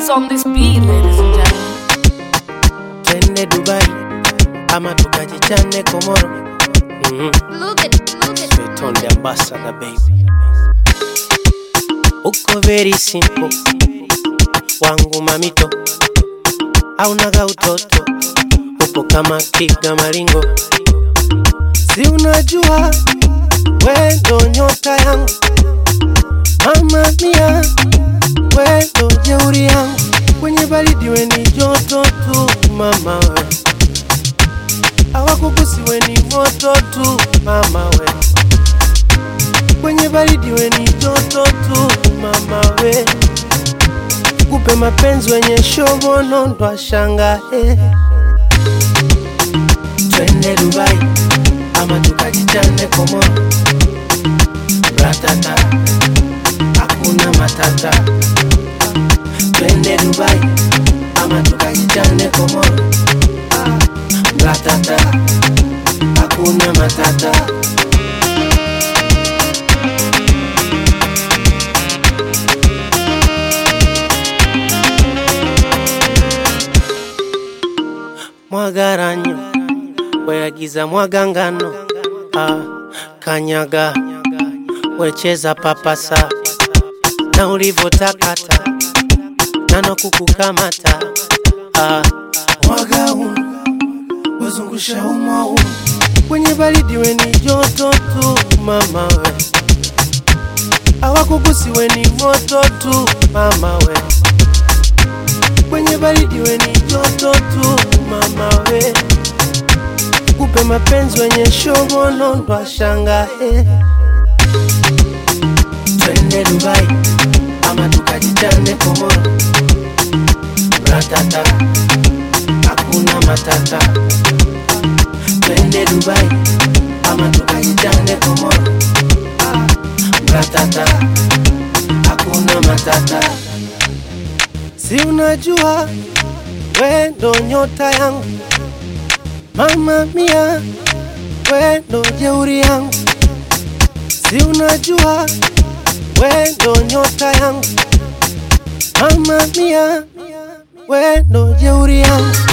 Who's on this beat, ladies and gentlemen? twende Dubai ama tukajichane Komoro. Mhm. Look at, look at. Sweeton the ambassador baby, uko very simple wangu mamito, aunaga utoto, upo kama kiga maringo, si unajua we ndo nyota yangu mama mia, we ndo jeuri yangu kwenye baridi, we ni joto tu mama we hawakugusi we ni moto tu mama we kwenye baridi we ni joto tu mama we kupe mapenzi wenye shobono ndo ashangae twende Dubai ama tukajichane Komoro ratata hakuna matata twende Dubai ama tukajichane Komoro ratata hakuna matata mwagaranyo weagiza mwagangano ah, kanyaga wecheza papasa na ulivotakata nano kukukamata ah, mwaga umu wazungusha umwa umu kwenye baridi we ni joto tu mama we hawakugusi we ni moto tu mama we kwenye baridi we ni joto tu mama we kupe mapenzi wenye shobono ndo ashangae twende Dubai ama tukajichane Komoro ratata hakuna matata twende Dubai ama tukajichane Komoro ratata hakuna matata si unajua we ndo nyota yangu mama mia, we ndo jeuri yangu, si unajua we ndo nyota yangu mama mia, we ndo jeuri yangu